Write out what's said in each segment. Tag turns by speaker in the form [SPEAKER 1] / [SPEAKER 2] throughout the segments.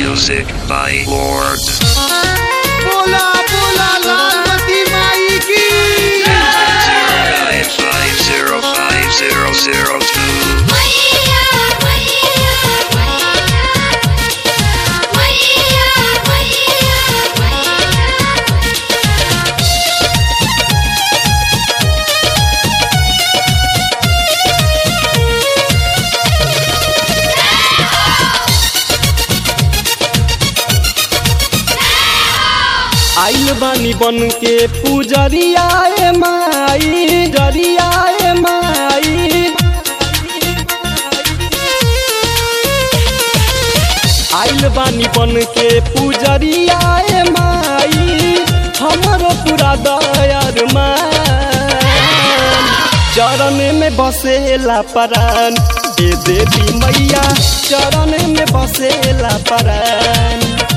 [SPEAKER 1] Music by Lord.
[SPEAKER 2] बोला बोला लालमती माई की
[SPEAKER 1] Zero nine five zero five zero zero two.
[SPEAKER 3] मैया मैया मैया मैया मैया
[SPEAKER 2] आइल बानी बन के पुजरिया ए माई जरिया ए माई आइल बानी बन के पुजरिया ए माई हमरो पूरा दयार मान चरण में बसेला परान ए देवी मैया चरण में बसेला परान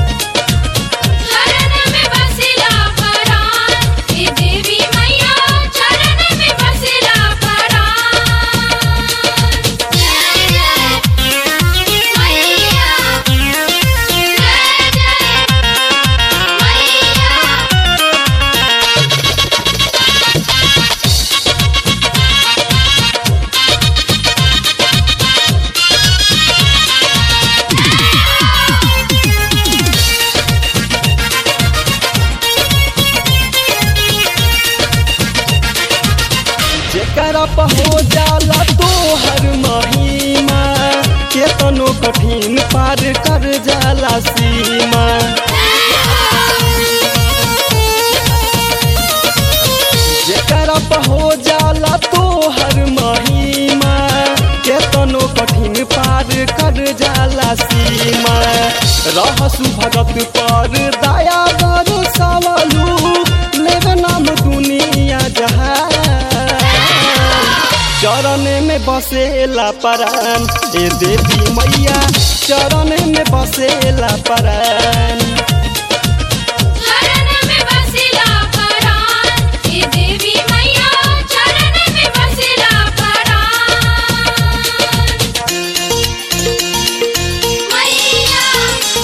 [SPEAKER 3] चरण में बसेला परान हे देवी मैया चरण में बसेला परान जय जय मैया जय जय मैया
[SPEAKER 2] जेकरा पर हो जाला तो हर महीना केतनो कठिन पार कर जाला सीमा जेकरा पर हो जाला तो हर महीना केतनो कठिन पार कर जाला सीमा रहसु भगत पर दया गर सवालू लेवे नाम दुनिया जहान चरण में बसेला परान ए देवी मैया चरण में बसेला परान
[SPEAKER 3] चरण में बसेला परान हे देवी मैया चरण में बसेला परान मैया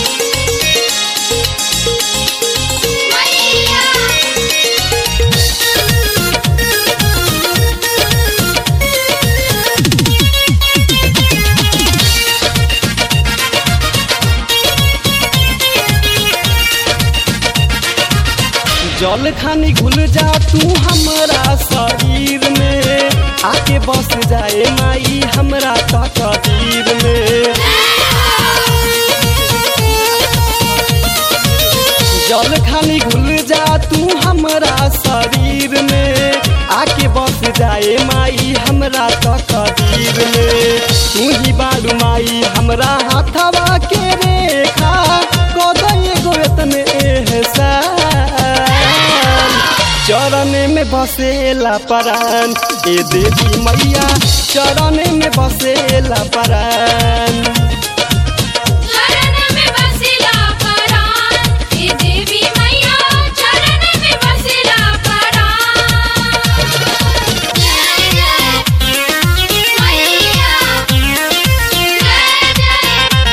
[SPEAKER 2] जल खानी घुल जा तू हमरा शरीर में आके बस जाए माई हमरा तकदीर में जल खानी घुल जा तू हमरा शरीर में आके बस जाए माई हमरा तकदीर में तू ही बारू माई हमरा हाथवा के रेखा कदय गोतन एहसान चरण में बसेला परान ए देवी मैया चरण में बसेला परान
[SPEAKER 3] चरण में बसेला परान हे देवी मैया चरण में बसेला परान जय जय मैया जय जय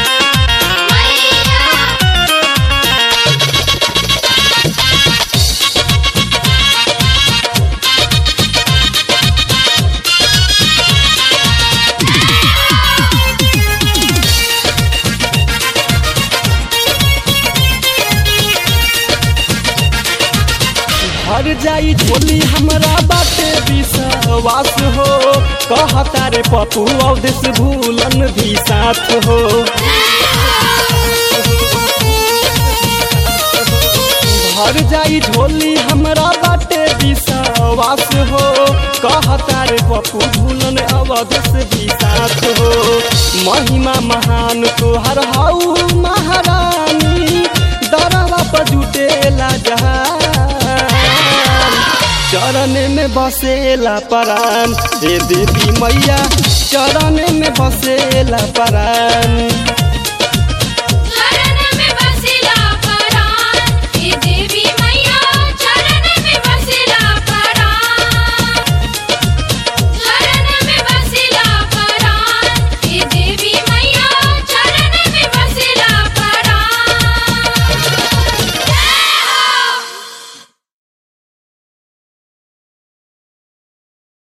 [SPEAKER 3] मैया
[SPEAKER 2] भर जाई झोली हमरा बाटे विश्वास हो कहता रे पप्पू अवदेश भूलन भी साथ हो भर जाई झोली हमरा बाटे विश्वास हो कहता रे पप्पू भूलन अवदेश भी साथ हो महिमा महान तोहर हाउ महारानी दरवा पर जुटेला जहान चरण में बसेला परान हे देवी मैया चरण में बसेला परान